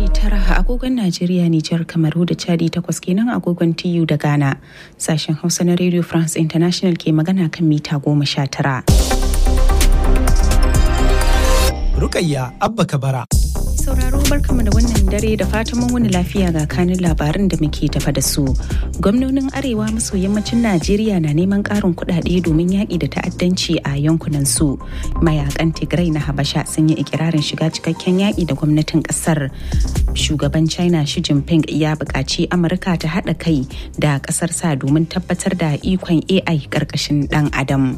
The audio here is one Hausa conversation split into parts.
tara agogon Najeriya, Nijar, Kamaru da Chadi takwas kenan agogon TU da Ghana. Sashen Hausa na Radio France International ke magana kan mita goma sha tara. Rukayya Abba Kabara. sauraro barkamu da wannan dare da fatan mun wani lafiya ga kanin labarin da muke tafa da su gwamnonin arewa maso yammacin najeriya na neman karin kudade domin yaƙi da ta'addanci a yankunan su mayakan tigray na habasha sun yi ikirarin shiga cikakken yaƙi da gwamnatin ƙasar shugaban china shi jinping ya buƙaci amurka ta haɗa kai da ƙasar sa domin tabbatar da ikon ai ƙarƙashin ɗan adam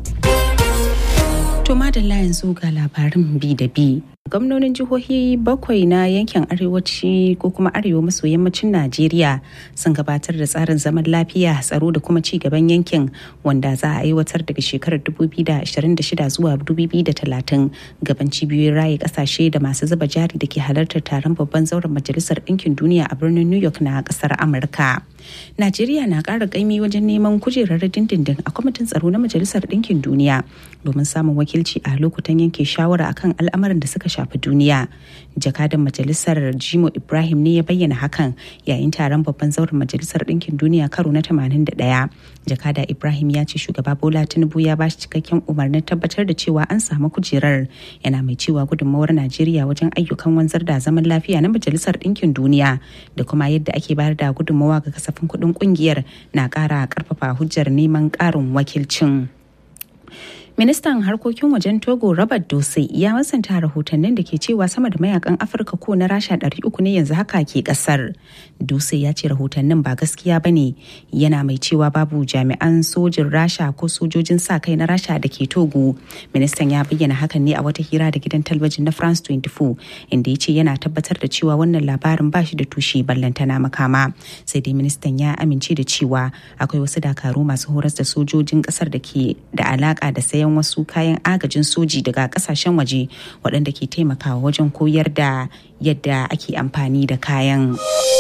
To madalla yanzu ga labarin bi da bi. Gwamnonin jihohi bakwai na yankin arewaci ko kuma arewa maso yammacin Najeriya sun gabatar da tsarin zaman lafiya tsaro da kuma ci gaban yankin wanda za a aiwatar daga shekarar 2026 zuwa 2030 gaban cibiyoyin raye kasashe da masu zuba jari da ke halartar taron babban zauren majalisar ɗinkin duniya a birnin New York na ƙasar Amurka. Najeriya na ƙara ƙaimi wajen neman kujerar dindindin a kwamitin tsaro na majalisar ɗinkin duniya domin samun wakilci a lokutan yanke shawara akan al'amuran da suka shafi duniya jakadan majalisar jimo ibrahim ne ya bayyana hakan yayin taron babban zauren majalisar ɗinkin duniya karo na 81 jakada ibrahim ya ce shugaba bola tinubu ya bashi cikakken umarnin tabbatar da cewa an samu kujerar yana mai cewa gudunmawar najeriya wajen ayyukan wanzar da zaman lafiya na majalisar ɗinkin duniya da kuma yadda ake bayar da gudunmawa ga kasafin kuɗin ƙungiyar na ƙara ƙarfafa hujjar neman ƙarin wakilcin. ministan harkokin wajen togo robert dose ya masanta rahotannin da ke cewa sama da mayakan afirka ko na rasha 300 ne yanzu haka ke kasar dose ya ce rahotannin ba gaskiya ba ne yana mai cewa babu jami'an sojin rasha ko sojojin sa kai na rasha da ke togo ministan ya bayyana hakan ne a wata hira da gidan talabijin na france 24 inda ya ce yana tabbatar da cewa wannan labarin ba shi da tushe ballantana makama sai dai ministan ya amince da cewa akwai wasu dakaru masu horas da sojojin kasar da ke da alaka da sayan sayan wasu kayan agajin soji daga kasashen waje waɗanda ke taimakawa wajen koyar da yadda ake amfani da kayan.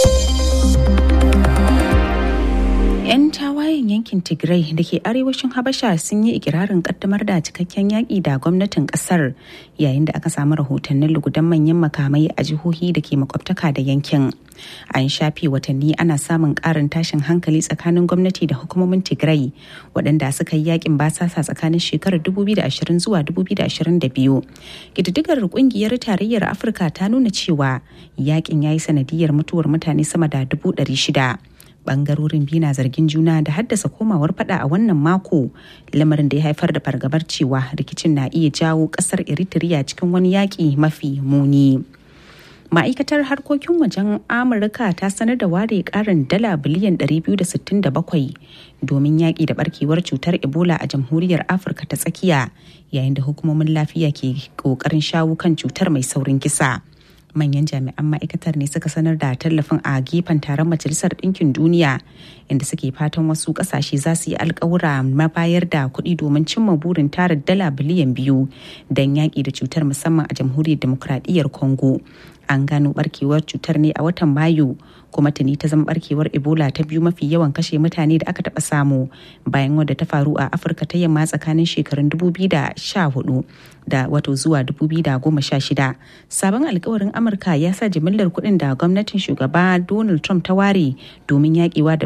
'yan tawayen yankin tigray da ke arewacin habasha sun yi ikirarin kaddamar da cikakken yaƙi da gwamnatin ƙasar yayin da aka samu rahotannin lugudan manyan makamai a jihohi da ke makwabtaka da yankin an shafe watanni ana samun ƙarin tashin hankali tsakanin gwamnati da hukumomin tigray waɗanda suka yi yakin basasa tsakanin shekarar 2020 zuwa 2022 ƙididdigar ƙungiyar tarayyar afirka ta nuna cewa yakin ya yi sanadiyar mutuwar mutane sama da 600 bangarorin biyu na zargin juna da haddasa komawar fada a wannan mako lamarin da ya haifar da fargabar cewa rikicin na iya jawo kasar eritrea cikin wani yaƙi mafi muni ma'aikatar harkokin wajen amurka ta sanar da ware karin dala biliyan 267 domin yaƙi da barkewar cutar ebola a jamhuriyar afirka ta tsakiya yayin da hukumomin lafiya ke ƙoƙarin shawo kan cutar mai saurin kisa. manyan jami'an ma'aikatar ne suka sanar da tallafin a gefen taron majalisar ɗinkin duniya inda suke fatan wasu ƙasashe za su yi alkawura mabayar da kuɗi domin cimma burin tara dala biliyan biyu don yaƙi da cutar musamman a jamhuriyar demokuraɗiyyar congo an gano barkewar cutar ne a watan mayu kuma tuni ta zama barkewar ebola ta biyu mafi yawan kashe mutane da aka taɓa samu bayan wadda ta faru a afirka ta yamma tsakanin shekarun 2014 da wato zuwa 2016 sabon alkawarin amurka ya sa jimillar kuɗin da gwamnatin shugaba donald trump ta ware domin yaƙewa da